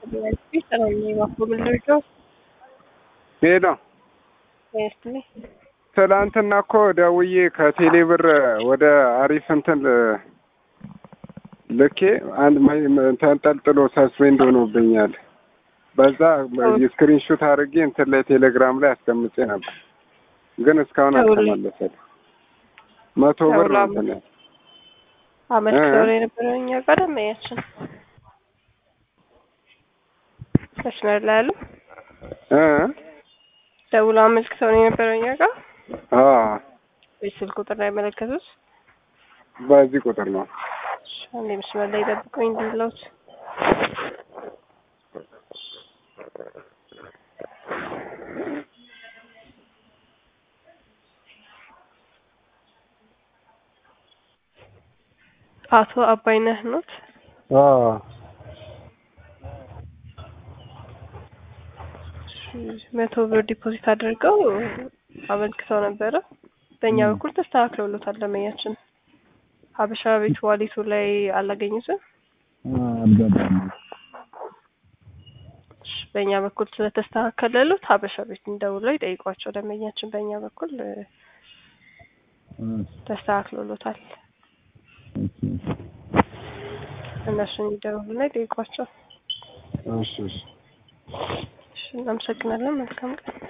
ሄሎ ትላንትና እኮ ደውዬ ከቴሌ ብር ወደ አሪፍ እንትን ልኬ አንድ ተንጠልጥሎ ሰስፔንድ ሆኖብኛል። በዛ ስክሪንሹት አድርጌ እንትን ላይ ቴሌግራም ላይ አስቀምጬ ነበር፣ ግን እስካሁን አልተመለሰልም። መቶ ብር ነው እንትን ያለው አመልክተው የነበረው እኛ ጋር ደመያችን መስመር ላይ ያሉ ደውሎ አመልክተው ነው የነበረው እኛ ጋር የስልክ ቁጥር ላይ ያመለከቱት በዚህ ቁጥር ነው። አንዴ መስመር ላይ ጠብቁኝ እንዲለውት አቶ አባይነህ ኖት? መቶ ብር ዲፖዚት አድርገው አመልክተው ነበረ። በእኛ በኩል ተስተካክለውሎታል። ደንበኛችን ሀበሻ ቤት ዋሊቱ ላይ አላገኙትም። በእኛ በኩል ስለተስተካከለሉት ሀበሻ ቤት እንደውለው ይጠይቋቸው። ደንበኛችን በእኛ በኩል ተስተካክሎሎታል። እነሱን ይደውሉና ይጠይቋቸው። እሺ እሺ። እናመሰግናለን። መልካም ቀን